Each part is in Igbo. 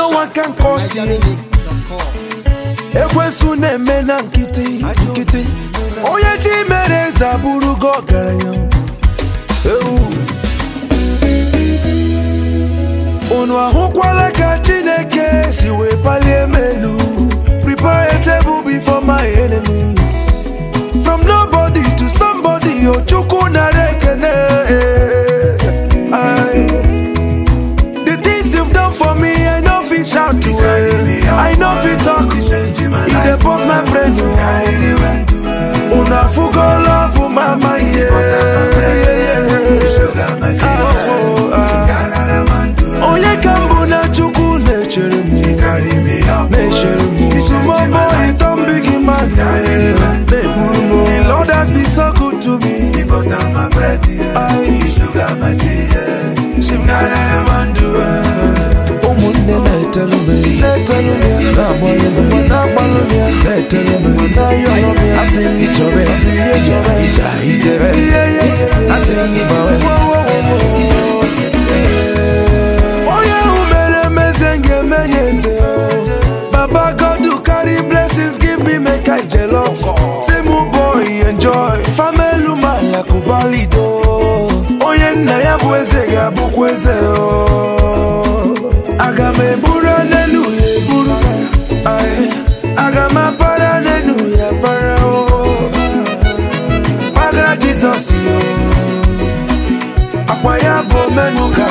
n'ọnwa ka nke o si ekwensu na-eme na nkịtị nkịtị onye chi mere eze abụrụgo ọgaranya Ewu. unu ahụkwala ka chineke si wee palie m elu prepare a table before my enemies from nobody to somebody o chukwu nara ekene Aye. the things you've done for me i no fit shout to it i no fit talk e dey burst my brain una fugo love mama yeah. onye ka mbụ na chukwu na-echere m na-echere m sumomo itom big man na-egburu m the lord has been so good to me ụmụnne na-etelu m na-etelu m ya na-agbalụ m ya na-agbalụ m ya na-etelu m ya na-ayọrọ m ya asị m gị chọrọ ya ihe chọrọ ija itere asị m gị gbawe onye ahụ mere emeze m ga-eme ya eze baba god who carry blessings give me make i jealous say mu boy enjoy famelu mala kubalido onye nna ya bụ eze ga-abụkwa eze o aga m eburu n'elu ya eburu Aye. aga m apara n'elu ya para o gbagara jizọs yo akwa ya bụ omenuga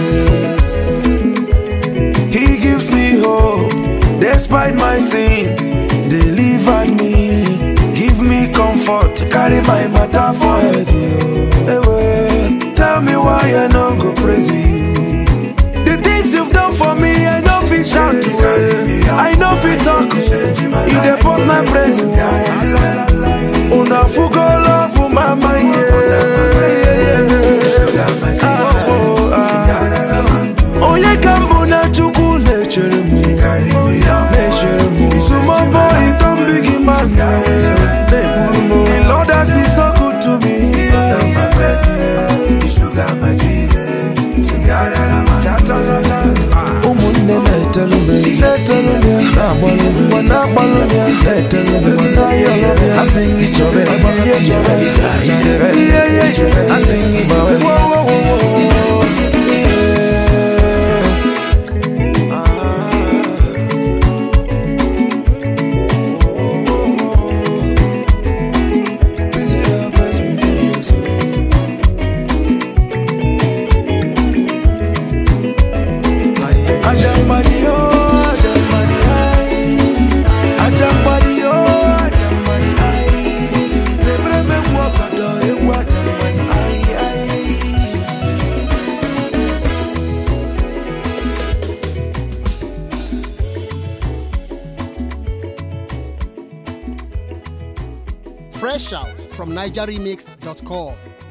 He gives me hope despite my sins. Delivered me, give me comfort, carry my matter for head. yo. Ewe, Tell me why I no go praise you. The things you've done for me, I know fit shout to it. I know fit talk. You dey force my brain. Una fugo love mama yeah. Ah, oh, ah. onye ka mbụ na chukwu na-echere m na-echere m sumobo itom big man na-egburu m the lord has been so good to me ụmụnne na-etelu m na-etelu m ya na-agbalụ m ya na-agbalụ m ya na-etelu m ya na-ayọrọ m ya asị m gị chọrọ ya ihe chọrọ ija itere ihe ihe asị m gị gbawe Ajambadi oh, ajambadi ai. Ajambadi oh, ajambadi ai. Tebre me wakado ewu ajambadi ai ai. Fresh out from NigerRemix.com.